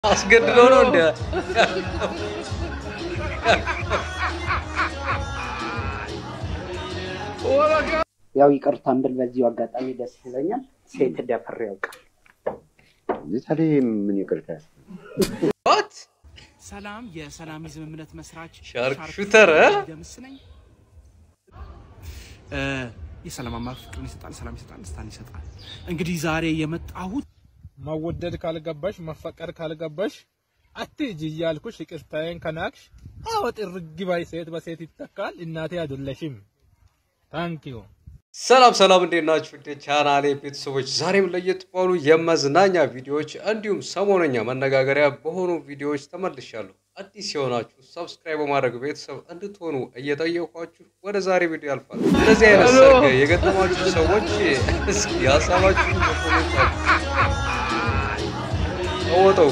አስገድደው ነው እንደ ያው ይቅርታን ብል በዚሁ አጋጣሚ ደስ ይለኛል። ሴት ደፍሬ ያውቃል። ታዲያ ምን ይቅርታ ዋት ሰላም የሰላሚዝም እምነት መስራች ሻርክ ሹተር እ? ደምስ ነኝ። እ፣ የሰላም አማር ፍቅርን ይሰጣል፣ ሰላም ይሰጣል፣ ደስታን ይሰጣል። እንግዲህ ዛሬ የመጣሁት መወደድ ካልገባሽ መፈቀር ካልገባሽ አትሂጂ እያልኩሽ ይቅርታዬን ከናቅሽ አዎ ጥርግ ባይ ሴት በሴት ይተካል። እናቴ አይደለሽም። ታንኪዩ ሰላም ሰላም፣ እንዴት ናችሁ? እንደ ቻናሌ ቤተሰቦች ዛሬም ለየት ባሉ የመዝናኛ ቪዲዮዎች እንዲሁም ሰሞነኛ መነጋገሪያ በሆኑ ቪዲዮዎች ተመልሻለሁ። አዲስ የሆናችሁ ሰብስክራይብ በማድረግ ቤተሰብ እንድትሆኑ እየጠየኳችሁ ወደ ዛሬ ቪዲዮ ያልፋል። እንደዚህ አይነት ሰርግ የገጠማችሁ ሰዎች እስኪ ሀሳባችሁን በኮሜንት ተወጠው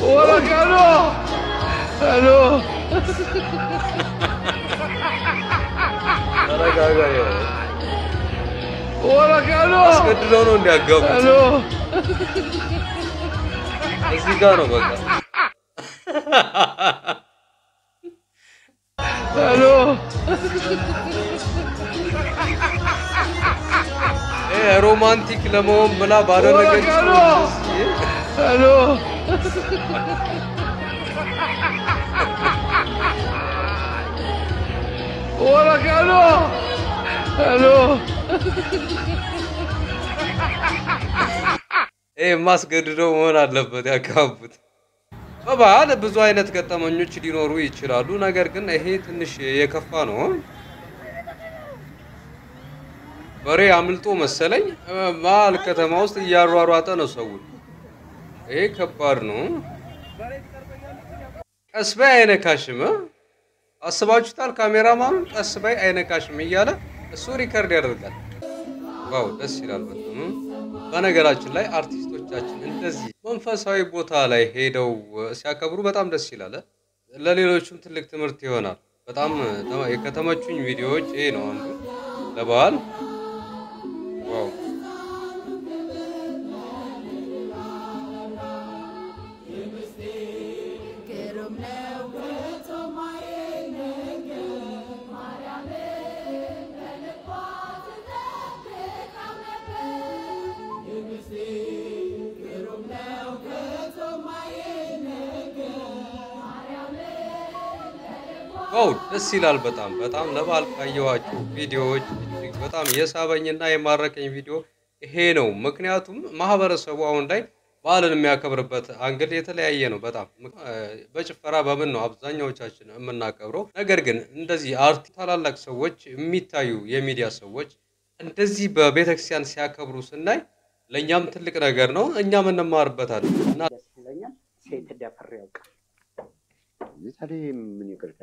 ተረጋጋ። አስገድደው ነው እንዲያጋቡት እዚህ ጋር ነው በቃ ይሄ ሮማንቲክ ለመሆን ብላ ባደረገችው ይሄ ማስገድደው መሆን አለበት ያጋቡት። በባህል ብዙ አይነት ገጠመኞች ሊኖሩ ይችላሉ። ነገር ግን ይሄ ትንሽ የከፋ ነው። በሬ አምልጦ መሰለኝ መሀል ከተማ ውስጥ እያሯሯጠ ነው ሰውን። ይሄ ከባድ ነው። ቀስ በይ አይነካሽም። እ? አስባችሁታል? ካሜራማኑን ቀስ በይ አይነካሽም እያለ እሱ ሪከርድ ያደርጋል። ዋው ደስ ይላል በጣም። በነገራችን ላይ አርቲስቶቻችን እንደዚህ መንፈሳዊ ቦታ ላይ ሄደው ሲያከብሩ በጣም ደስ ይላል። ለሌሎቹም ትልቅ ትምህርት ይሆናል። በጣም ተመ- ከተመቹኝ ቪዲዮዎች ይሄ ነው አንዱ ለበዓል ዋው ዋው ደስ ይላል በጣም በጣም ለበዓል ካየኋቸው ቪዲዮዎች እጅግ በጣም የሳበኝና የማረከኝ ቪዲዮ ይሄ ነው። ምክንያቱም ማህበረሰቡ አሁን ላይ በዓልን የሚያከብርበት አንግል የተለያየ ነው። በጣም እ፣ በጭፈራ በምን ነው አብዛኛዎቻችን የምናከብረው። ነገር ግን እንደዚህ አርቲ ታላላቅ ሰዎች የሚታዩ የሚዲያ ሰዎች እንደዚህ በቤተክርስቲያን ሲያከብሩ ስናይ ለእኛም ትልቅ ነገር ነው። እኛም እንማርበታለን እና ደስ ይለኛል። ሴት ደፍሬ ያውቃል። ታዲያ ምን ይቅርታ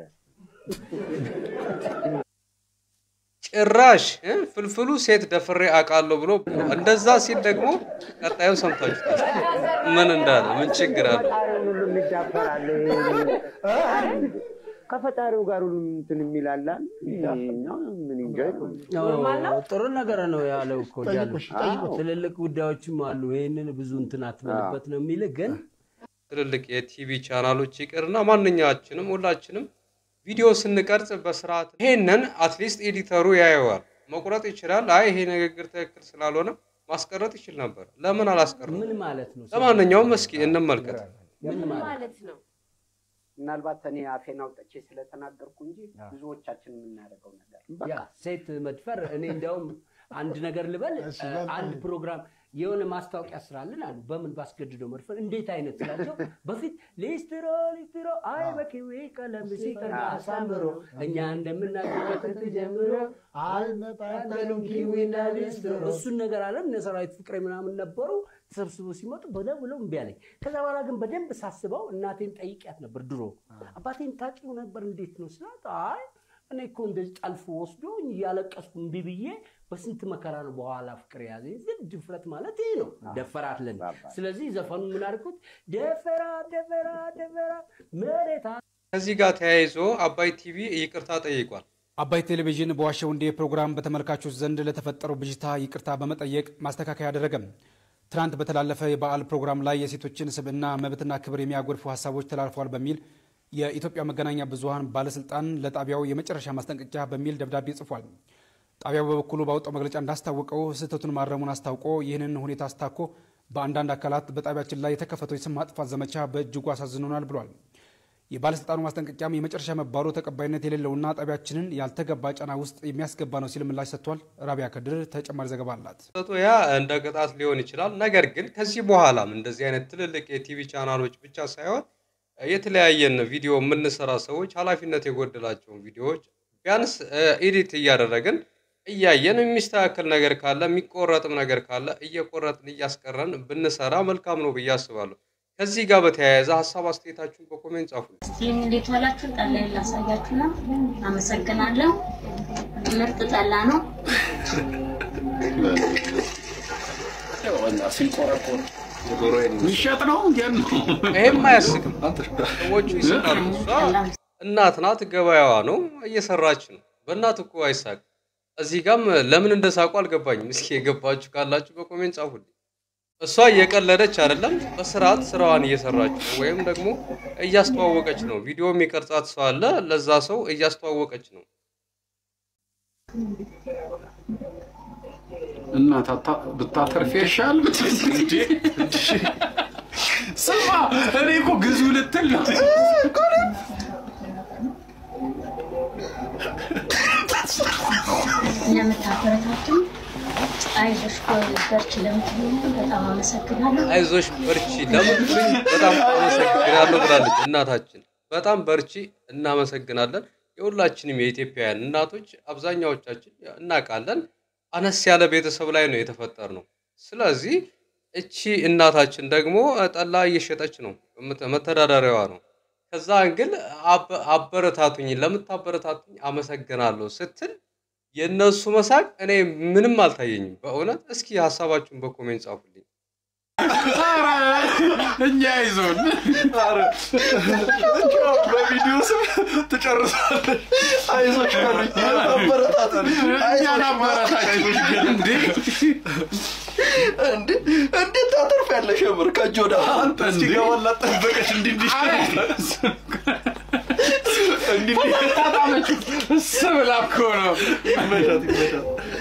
ጭራሽ እ፣ ፍልፍሉ ሴት ደፍሬ አውቃለሁ ብሎ እንደዛ ሲል ደግሞ ቀጣዩን ሰምታችሁታል። ምን እንዳለ ምን ችግር አለ? ፈጣሪውን ሁሉ የሚዳፈራል ከፈጣሪው ጋር ሁሉ እንትን የሚላላ ምን እንጃ ነው ጥሩ ነገር ነው ያለው እኮ ያሉት ትልልቅ ጉዳዮችም አሉ። ይህንን ብዙ እንትን አትበልበት ነው የሚል ግን ትልልቅ የቲቪ ቻናሎች ይቅርና ማንኛችንም ሁላችንም ቪዲዮ ስንቀርጽ በስርዓት ይሄንን አትሊስት ኤዲተሩ ያየዋል፣ መቁረጥ ይችላል። አይ ይሄ ንግግር ትክክል ስላልሆነ ማስቀረጥ ይችል ነበር። ለምን አላስቀረም? ምን ማለት ነው? ለማንኛውም እስኪ እንመልከት። ምን ማለት ማለት ነው። ምናልባት እኔ አፌን አውጥቼ ስለተናገርኩ እንጂ ብዙዎቻችን የምናደርገው ነገር ነው። ያ ሴት መድፈር እኔ እንዲያውም አንድ ነገር ልበል አንድ ፕሮግራም የሆነ ማስታወቂያ ስራልን አሉ። በምን ባስገድደው መድፈር እንዴት አይነት ስላቸው በፊት ሊስትሮ ሊስትሮ አይ በኪዊ ቀለም ሲቀር አሳምሮ እኛ እንደምናገበት ጀምሮ አልመጣጠሉም ኪዊና ሊስትሮ እሱን ነገር አለ እነ ሰራዊት ፍቅሬ ምናምን ነበሩ ተሰብስበው ሲመጡ ብለው ብለው እምቢ አለኝ። ከዛ በኋላ ግን በደንብ ሳስበው እናቴን ጠይቂያት ነበር ድሮ አባቴን ታውቂው ነበር እንዴት ነው ስላት አይ እኔ እኮ እንደዚህ ጠልፎ ወስዶ እያለቀስኩ እምቢ ብዬ በስንት መከራ ነው በኋላ ፍቅር የያዘኝ። ግን ድፍረት ማለት ይሄ ነው፣ ደፈራት ለን ስለዚህ ዘፈኑ ምን አልኩት? ደፈራ ደፈራ ደፈራ መሬት ከዚህ ጋር ተያይዞ አባይ ቲቪ ይቅርታ ጠይቋል። አባይ ቴሌቪዥን በዋሸው እንዴ ፕሮግራም በተመልካቾች ዘንድ ለተፈጠረው ብዥታ ይቅርታ በመጠየቅ ማስተካከያ አደረገም። ትናንት በተላለፈ የበዓል ፕሮግራም ላይ የሴቶችን ስብዕና መብትና ክብር የሚያጎድፉ ሀሳቦች ተላልፈዋል በሚል የኢትዮጵያ መገናኛ ብዙኃን ባለስልጣን ለጣቢያው የመጨረሻ ማስጠንቀቂያ በሚል ደብዳቤ ጽፏል። ጣቢያው በበኩሉ ባወጣው መግለጫ እንዳስታወቀው ስህተቱን ማረሙን አስታውቆ ይህንን ሁኔታ አስታኮ በአንዳንድ አካላት በጣቢያችን ላይ የተከፈተው የስም ማጥፋት ዘመቻ በእጅጉ አሳዝኖናል ብሏል። የባለስልጣኑ ማስጠንቀቂያም የመጨረሻ መባሉ ተቀባይነት የሌለውና ጣቢያችንን ያልተገባ ጫና ውስጥ የሚያስገባ ነው ሲል ምላሽ ሰጥቷል። ራቢያ ከድር ተጨማሪ ዘገባ አላት። ሰቶ ያ እንደ ቅጣት ሊሆን ይችላል። ነገር ግን ከዚህ በኋላም እንደዚህ አይነት ትልልቅ የቲቪ ቻናሎች ብቻ ሳይሆን የተለያየን ቪዲዮ የምንሰራ ሰዎች ኃላፊነት የጎደላቸውን ቪዲዮዎች ቢያንስ ኤዲት እያደረግን እያየን የሚስተካከል ነገር ካለ የሚቆረጥም ነገር ካለ እየቆረጥን እያስቀረን ብንሰራ መልካም ነው ብዬ አስባለሁ። ከዚህ ጋር በተያያዘ ሀሳብ አስተያየታችሁን በኮሜንት ጻፉ። ስቲም እንዴት ዋላችሁ? ጠላዬን ላሳያችሁ ነው። አመሰግናለሁ። ምርጥ ጠላ ነው። የሚሸጥ ነው እንዴት ነው? ይሄም አያስቅም። ሰዎቹ ይስቃሉ። እሷ እናት ናት፣ ገበያዋ ነው፣ እየሰራች ነው። በእናት እኮ አይሳቅ። እዚህ ጋም ለምን እንደሳቁ አልገባኝም። እስኪ የገባችሁ ካላችሁ በኮሜንት ጻፉልኝ። እሷ እየቀለደች አይደለም፣ በስርዓት ስራዋን እየሰራች ነው፣ ወይም ደግሞ እያስተዋወቀች ነው። ቪዲዮ የሚቀርጻት ሰው አለ፣ ለዛ ሰው እያስተዋወቀች ነው። እና ብታተርፍ ይሻል። ስማ እኔ እኮ ግዙ ልትል ነው። ለምታበረታቱኝ አይዞሽ በርቺ ለምትሉኝ በጣም አመሰግናለሁ። አይዞሽ በርቺ ለምትሉኝ በጣም አመሰግናለሁ ብላለች እናታችን። በጣም በርቺ፣ እናመሰግናለን። የሁላችንም የኢትዮጵያውያን እናቶች አብዛኛዎቻችን እናውቃለን፣ አነስ ያለ ቤተሰብ ላይ ነው የተፈጠር ነው። ስለዚህ እቺ እናታችን ደግሞ ጠላ እየሸጠች ነው፣ መተዳደሪያዋ ነው። ከዛ ግን አበረታቱኝ፣ ለምታበረታቱኝ አመሰግናለሁ ስትል የእነሱ መሳቅ እኔ ምንም አልታየኝም በእውነት። እስኪ ሀሳባችሁን በኮሜንት ጻፉልኝ። እኛ ይዞን በቪዲዮ ስም ትጨርሳለች። አይዞሽ በሉኝ፣ አበረታቱኝ፣ እኛን አበረታች እንዴ! እንዴ እንዴት ታተርፊያለሽ? የምር ከእጅ ወደ አፍ አንተ እንዴ! እስኪገባላት ጠበቀች። እንዲህ እንዲህ እንዲህ አጣጣመች ስብላ እኮ ነው። ይመሻት ይመሻት።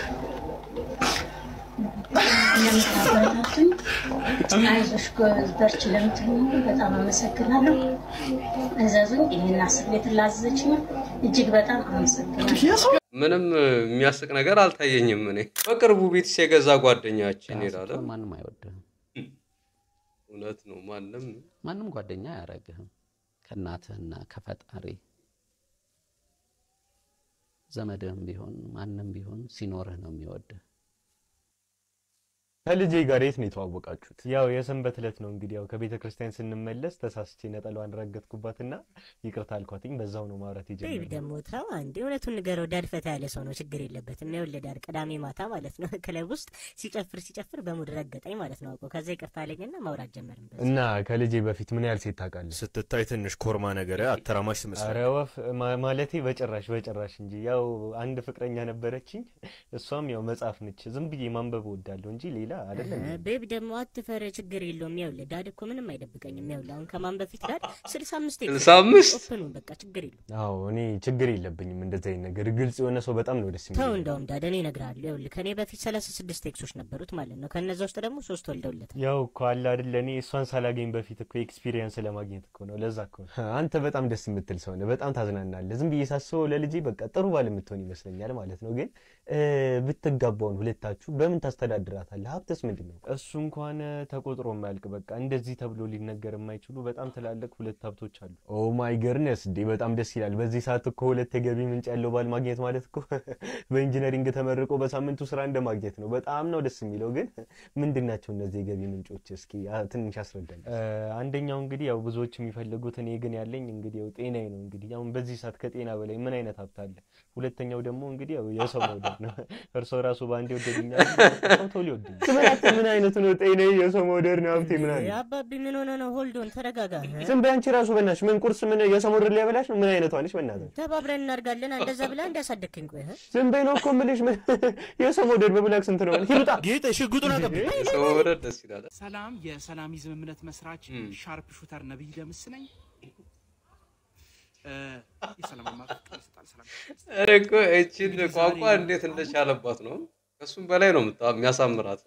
ለምታበረታቱኝ አይዞሽ በርቺ ለምትሉኝ በጣም አመሰግናለሁ። እዘዙኝ። ይህን አስር ሌትር ላዘዘች ነው እጅግ በጣም አመሰግናለሁ። ምንም የሚያስቅ ነገር አልታየኝም። እኔ በቅርቡ ቤትስ የገዛ ጓደኛችን ይላል። ማንም አይወድህም። እውነት ነው። ማንም ማንም ጓደኛ አያረግህም። ከእናትህና ከፈጣሪ ዘመድህም ቢሆን ማንም ቢሆን ሲኖርህ ነው የሚወድህ። ከልጄ ጋር የት ነው የተዋወቃችሁት? ያው የሰንበት ዕለት ነው እንግዲህ ያው ከቤተ ክርስቲያን ስንመለስ ተሳስቼ ነጠላዋን ረገጥኩባትና ይቅርታ አልኳትኝ። በዛው ነው ማውራት ቤቢ የጀመርነው። ደግሞ ተው አንዴ፣ እውነቱን ንገረው። ዳድ ፈታ ያለ ሰው ነው፣ ችግር የለበትም። ይኸውልህ ዳድ ቅዳሜ ማታ ማለት ነው ክለብ ውስጥ ሲጨፍር ሲጨፍር በሙድ ረገጠኝ ማለት ነው አውቆ። ከዛ ይቅርታ አለኝና ማውራት ጀመርን። በዛ እና ከልጄ በፊት ምን ያህል ሴት ታውቃለህ? ስትታይ ትንሽ ኮርማ ነገር አተራማሽ ኧረ ትመስላለህ። ወፍ ማ- ማለቴ በጭራሽ በጭራሽ እንጂ ያው አንድ ፍቅረኛ ነበረችኝ። እሷም ያው መጽሐፍ ነች። ዝም ብዬ ማንበብ እወዳለሁ እንጂ ሌላ አይደለም። ቤቢ ደግሞ አትፈር፣ ችግር የለውም። ይኸውልህ ዳድ እኮ ምንም አይደብቀኝም። ይኸውልህ አሁን ከማን በፊት ዳድ ስልሳ አምስት ስልሳ አምስት ኦፕኑን በቃ ችግር የለውም። አዎ እኔ ችግር የለብኝም እንደዚህ አይነት ነገር። ግልጽ የሆነ ሰው በጣም ነው ደስ ተው የሚለኝ። እንደውም ዳድ እኔ እነግርሃለሁ። ይኸውልህ ከእኔ በፊት ሰላሳ ስድስት ኤክሶች ነበሩት ማለት ነው። ከነዛ ውስጥ ደግሞ ሶስት ወልደውለታል። ያው እኮ አለ አይደለ እኔ እሷን ሳላገኝ በፊት እኮ ኤክስፒሪየንስ ለማግኘት እኮ ነው። ለዛ እኮ ነው። አንተ በጣም ደስ የምትል ሰው ነህ። በጣም ታዝናናለህ። ዝም ብዬ ሳስበው ለልጄ በቃ ጥሩ ባል የምትሆን ይመስለኛል ማለት ነው። ግን እ፣ ብትጋባውን ሁለታችሁ በምን ታስተዳድራታለህ? ሀብትስ ምንድን ነው? እሱ እንኳን ተቆጥሮ የማያልቅ በቃ እንደዚህ ተብሎ ሊነገር የማይችሉ በጣም ትላልቅ ሁለት ሀብቶች አሉ። ኦ ማይ ገርነስ እንዴ! በጣም ደስ ይላል። በዚህ ሰዓት እኮ ሁለት የገቢ ምንጭ ያለው ባል ማግኘት ማለት እኮ በኢንጂነሪንግ ተመርቆ በሳምንቱ ስራ እንደ ማግኘት ነው። በጣም ነው ደስ የሚለው። ግን ምንድን ናቸው እነዚህ የገቢ ምንጮች? እስኪ አ- ትንሽ አስረዳኝ። እ፣ አንደኛው እንግዲህ ያው ብዙዎች የሚፈልጉት እኔ ግን ያለኝ እንግዲህ ያው ጤናዬ ነው። እንግዲህ አሁን በዚህ ሰዓት ከጤና በላይ ምን አይነት ሀብት አለ? ሁለተኛው ደግሞ እንግዲህ ያው የሰው መውደድ ነው። እርሶ ራሱ በአንድ ይወደዱኛል፣ ሰው ቶሎ ይወደኛል። ስምራችን ምን አይነት ነው? ጤና የሰው መውደድ ነው ሀብቴ ምናምን አባቢ ምን ሆነ ነው? ሆልዶን ተረጋጋ። ዝም በይ አንቺ ራሱ በእናትሽ ምን ቁርስ ምን የሰው መውደድ ሊያበላሽ ነው? ምን አይነቷ ነሽ? በእናትሽ ተባብረን እናድጋለን። እንደዛ ብላ እንዳሳደግከኝ ቆይ እ? ዝም በይ ነው እኮ የምልሽ። ምን የሰው መውደድ በብላክ ስንት ነው? ሂሩጣ ጌጤ ሽጉጡን አቀብኝ። የሰው መውደድ ደስ ይላል። ሰላም፣ የሰላሚዝም እምነት መስራች ሻርፕ ሹተር ነብይ ደምስ ነኝ። እ፣ የሰላም አማካሪ ፍቅር ይሰጣል። ሰላም ኧረ እኮ እቺን ቋንቋ እንዴት እንደቻለባት ነው። ከሱም በላይ ነው የምታ- የሚያሳምራት።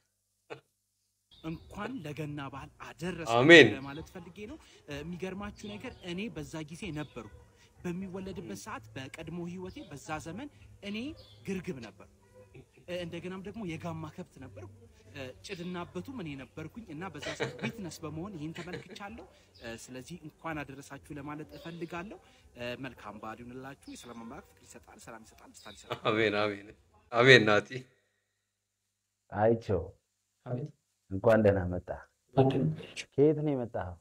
እንኳን ለገና በዓል አደረሰ አሜን። ለማለት ፈልጌ ነው። እ፣ የሚገርማችሁ ነገር እኔ በዛ ጊዜ ነበርኩ። በሚወለድበት ሰዓት በቀድሞ ህይወቴ በዛ ዘመን እኔ ግርግብ ነበር። እ፣ እንደገናም ደግሞ የጋማ ከብት ነበርኩ። እ፣ ጭድና አበቱም እኔ ነበርኩኝ እና በዛ ሰዓት ዊትነስ በመሆን ይህን ተመልክቻለሁ። እ፣ ስለዚህ እንኳን አደረሳችሁ ለማለት እፈልጋለሁ። እ፣ መልካም በዓል ይሁንላችሁ። የሰላም አምላክ ፍቅር ይሰጣል፣ ሰላም ይሰጣል፣ ደስታን ይሰጣል። አሜን አሜን አሜን። ናቲ አይቸው እንኳን ደህና መጣ። ከየት ነው የመጣኸው?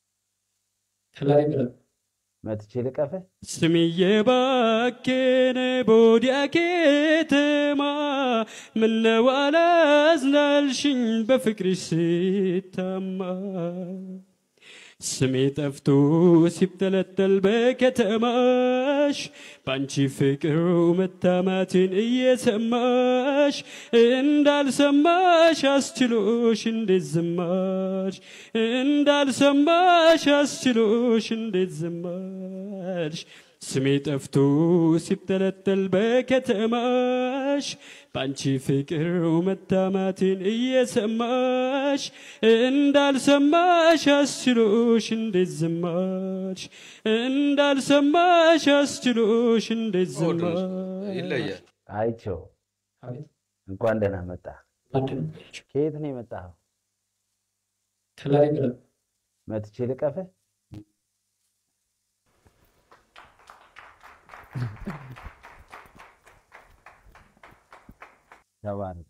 መጥቼ ልቀፍህ? ስምዬ ባኬነ ቦዲያ ከተማ ምነው አላዝናልሽኝ በፍቅርሽ ስታማ ስሜ ጠፍቶ ሲብተለተል በከተማሽ በአንቺ ፍቅር መታማትን እየሰማሽ እንዳልሰማሽ አስችሎሽ እንዴት ዝማሽ እንዳልሰማሽ አስችሎሽ እንዴት ዝማሽ ስሜ ጠፍቶ ሲብተለተል በከተማሽ በአንቺ ፍቅር መታማትን እየሰማሽ እንዳልሰማሽ አስችሎሽ እንዴት ዝማሽ እንዳልሰማሽ አስችሎሽ እንዴት ዝማሽ ይለያል። አይቸው እንኳን ደህና መጣ። ከየት ነው የመጣኸው? መጥቼ ልቀፍህ? ተባረክ።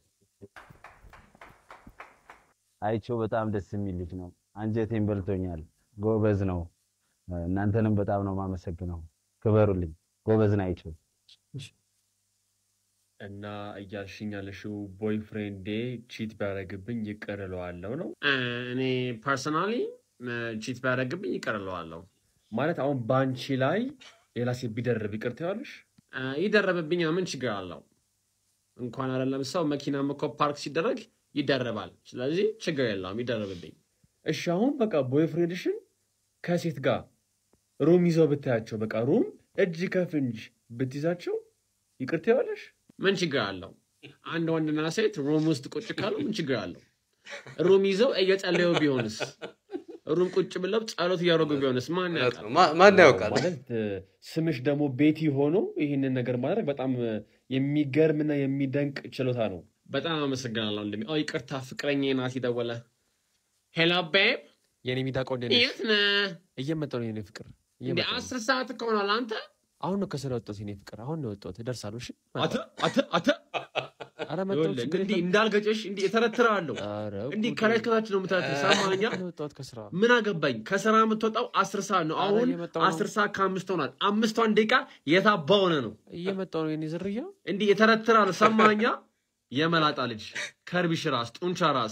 አይቸው በጣም ደስ የሚል ልጅ ነው። አንጀቴን በልቶኛል። ጎበዝ ነው። እናንተንም በጣም ነው የማመሰግነው። ክበሩልኝ። ጎበዝ ነው አይቸው። እና እያልሽኝ ያለሽው ቦይፍሬንዴ ቺት ቢያደርግብኝ ይቅር እለዋለሁ ነው? እኔ ፐርሰናሊ ቺት ቢያደርግብኝ ይቅር እለዋለሁ። ማለት አሁን በአንቺ ላይ ሌላ ሴት ቢደርብ ይቅር ትይዋለሽ? ይደረብብኝ፣ ምን ችግር አለው? እንኳን አይደለም ሰው መኪናም እኮ ፓርክ ሲደረግ ይደረባል። ስለዚህ ችግር የለውም፣ ይደረብብኝ። እሺ አሁን በቃ ቦይፍሬንድሽን ከሴት ጋር ሩም ይዘው ብታያቸው፣ በቃ ሩም እጅ ከፍንጅ ብትይዛቸው ይቅር ትይዋለሽ? ምን ችግር አለው? አንድ ወንድና ሴት ሩም ውስጥ ቁጭ ካሉ ምን ችግር አለው? ሩም ይዘው እየጸለዩ ቢሆንስ? ሩም ቁጭ ብለው ጸሎት እያደረጉ ቢሆንስ? ማን ያውቃል? ማን ያውቃል? ማለት ስምሽ ደግሞ ቤቲ ሆኖ ይህንን ነገር ማድረግ በጣም የሚገርምና የሚደንቅ ችሎታ ነው። በጣም አመሰግናለሁ ወንድሜ። ኦ ይቅርታ፣ ፍቅረኛ ናት የደወለ። ሄሎ ቤብ፣ የኔ ሚዳቆ እንዴት ነሽ? የት ነህ? እየመጣሁ ነው የኔ ፍቅር። እንደ እየመጣሁ ነው። አስር ሰዓት እኮ ሆኗል። አንተ አሁን ነው ከስራ ወጣሁት የኔ ፍቅር። አሁን ነው የወጣሁት። እደርሳለሁ። እሺ አተ አተ አተ ኧረ መጣሁ። ይኸውልህ፣ ችግር እንዲህ የለም። እንዳልገጨሽ እንዲህ እተረትረዋለሁ። እንዲህ ከላይ እስከታች ነው የምትረትር። ሰማኸኝ? የወጣሁት ከስራ ምን አገባኝ? ከስራ የምትወጣው አስር ሰዓት ነው። ኧረ አሁን እየመጣሁ ነው። አስር ሰዓት ከአምስት ሆኗል። አምስቷን ደቂቃ የታባ ሆነ ነው እየመጣሁ ነው የኔ ዝርያ። እንዲህ የተረትራል። ሰማኸኝ? የመላጣ ልጅ ከርቢሽ ራስ ጡንቻ ራስ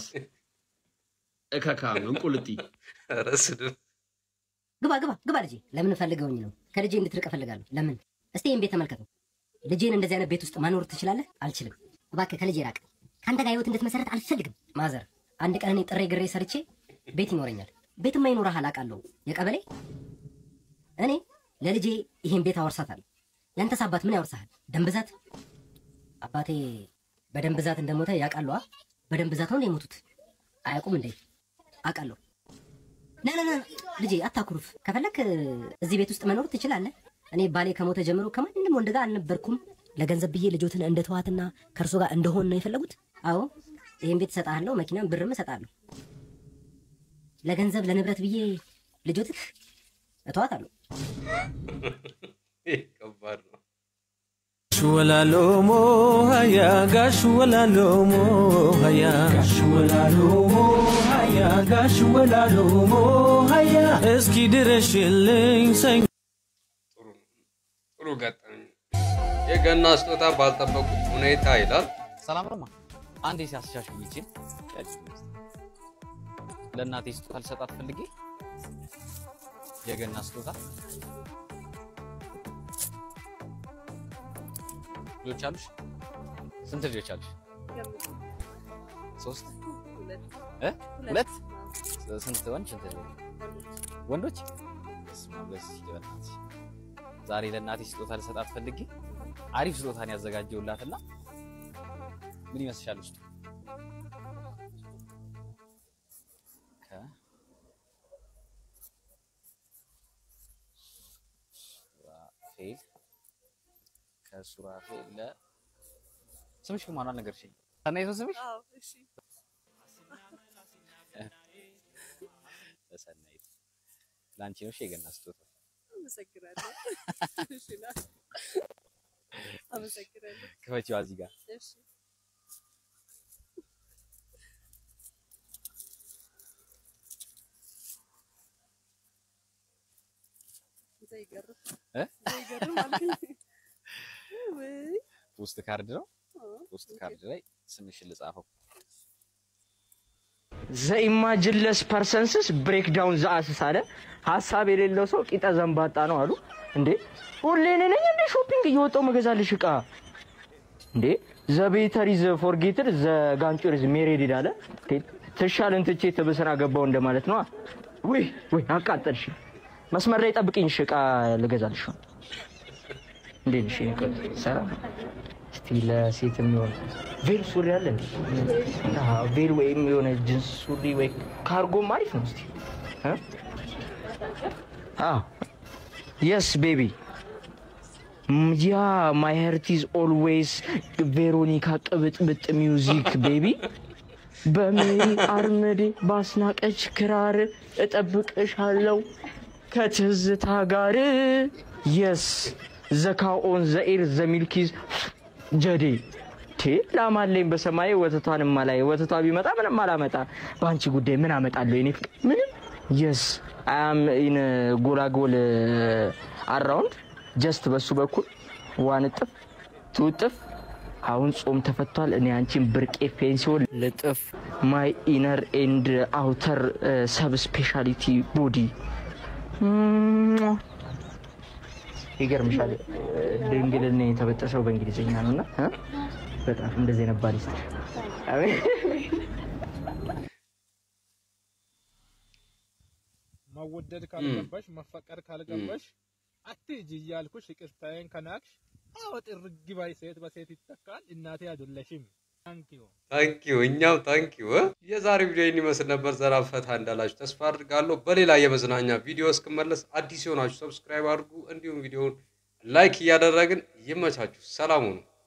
እከካ እንቁልጢ ኧረ ስድብ ግባ ግባ ግባ ልጄ። ለምን ፈልገውኝ ነው? ከልጄ እንድትርቅ እፈልጋለሁ። ለምን? እስቲ ይህን ቤት ተመልከቱ። ልጄን እንደዚህ አይነት ቤት ውስጥ ማኖር ትችላለህ? አልችልም። እባክህ ከልጄ ራቅ። ከአንተ ጋር ህይወት እንድትመሰረት አልፈልግም። ማዘር፣ አንድ ቀን እኔ ጥሬ ግሬ ሰርቼ ቤት ይኖረኛል። ቤትማ ይኖርሃል አውቃለሁ። የቀበሌ እኔ ለልጄ ይሄን ቤት አወርሳታለሁ። ያንተስ አባት ምን ያወርሳሃል? ደም ብዛት? አባቴ በደም ብዛት እንደሞተ ያውቃሉ። አ? በደም ብዛት ነው እንደ የሞቱት አያውቁም እንዴ? አውቃለሁ። ና ና ና ልጄ አታኩርፍ። ከፈለክ እዚህ ቤት ውስጥ መኖር ትችላለህ። እኔ ባሌ ከሞተ ጀምሮ ከማንም ወንድ ጋር አልነበርኩም። ለገንዘብ ብዬ ልጆትን እንደ ተዋትና ከእርሶ ጋር እንደሆን ነው የፈለጉት? አዎ ይህን ቤት እሰጥሃለሁ፣ መኪናም ብርም እሰጥሃለሁ። ለገንዘብ ለንብረት ብዬ ልጆትህ እተዋታለሁ። ይህ ከባድ ነው። ወላሎሞ ሀያ ጋሽ ወላሎሞ ሀያ ጋሽ ወላሎሞ ሀያ ጋሽ ወላሎሞ ሀያ እስኪ ድረሽልኝ ሰኝ ጥሩ ገጠመኝ። የገና ስጦታ ባልጠበቁት ሁኔታ ይላል። ሰላም ነው ማ አንዴ ሲያስሻሽ ይችል ለእናቴ ስጦታ ልሰጣት ፈልጌ የገና ስጦታ ልጆች አሉሽ? ስንት ልጆች አሉሽ? ሶስት እ ሁለት ስንት ወንድ ስንት ወንዶች? በስመ አብ በስመ አብ በእናትሽ ዛሬ ለእናቴ ስጦታ ልሰጣት ፈልጌ አሪፍ ስጦታን ያዘጋጀውላትና ምን ይመስልሻል ውስጡ? ከ ሱራፌል ከሱራፌል ለ ስምሽ ግን ማን አልነገርሽኝ? ሰናይት ነው ስምሽ? ለሰናይት ለአንቺ ነው እሺ የገና ስጦታ። አመሰግናለሁ። እሺ ና። አመሰግናለሁ። ክፈቺዋ እዚህ ጋር እሺ ዘይገርም እ? ዘይገርም አልከኝ። ወይ ፖስት ካርድ ነው። አዎ፣ ፖስት ካርድ ላይ ስምሽን ልጻፈው። ዘኢማጅንለስ ፐርሰንስስ ብሬክ ዳውን ዘአስስ አለ። ሀሳብ የሌለው ሰው ቂጠ ዘንባጣ ነው አሉ። እንዴ ሁሌ እኔ ነኝ እንዴ ሾፒንግ እየወጣው መገዛልሽ እቃ እንዴ ዘቤተር ኢዝ ፎርጌትድ ዘጋንጩር ኢዝ ሜሬድ አለ። እንዴ ትሻልን ትቼ ትብስራ ገባው እንደማለት ነው። ወይ ወይ አቃጠልሽ። መስመር ላይ ጠብቅኝ፣ እሺ እቃ ልገዛልሽ ነው። እንዴት ነሽ? የኔ ቆንጆ? ሰላም እስቲ ለሴት የሚሆን ቬል ሱሪ አለ እንዴ? አዎ፣ ቬል ወይም የሆነ ጅንስ ሱሪ ወይ ካርጎም አሪፍ ነው። እስቲ እ? አዎ የስ ቤቢ ያ ማይ ሄርት ኢዝ ኦልዌይስ ቬሮኒካ ቅብጥብጥ ሚውዚክ ቤቢ በሜሪ አርምዴ ባስናቀች ክራር እጠብቅሻለው ከትዝታ ጋር የስ ዘካኦን ዘኤር ዘሚልኪዝ ጀዴ ቴ ላማለኝ በሰማይ ወተቷን ማላይ ወተቷ ቢመጣ ምንም አላመጣ በአንቺ ጉዳይ ምን አመጣለሁ የኔ ፍቅር ምንም የስ አም ኢን ጎላጎል አራውንድ ጀስት በሱ በኩል ዋን እጥፍ ትውጥፍ አሁን ጾም ተፈቷል። እኔ አንቺን ብርቄ ፔንሲዮን ልጥፍ ማይ ኢነር ኤንድ አውተር ሰብ ስፔሻሊቲ ቦዲ ይገርምሻል። ድንግልና የተበጠሰው በእንግሊዝኛ ነው እና እ? በጣም እንደዚህ ነበር ይስጥ መወደድ ካልገባሽ መፈቀር ካልገባሽ አትሂጂ እያልኩሽ ይቅርታዬን ከናቅሽ አዎ ጥርግ ባይ ሴት በሴት ይተካል። እናቴ አይደለሽም። ታንኪዩ ታንኪዩ እኛም ታንኪዩ። የዛሬ ቪዲዮ ይህን ይመስል ነበር። ዘና ፈታ እንዳላችሁ ተስፋ አድርጋለሁ። በሌላ የመዝናኛ ቪዲዮ እስክመለስ አዲስ የሆናችሁ ሰብስክራይብ አድርጉ፣ እንዲሁም ቪዲዮውን ላይክ እያደረግን ይመቻችሁ። ሰላም ሁኑ።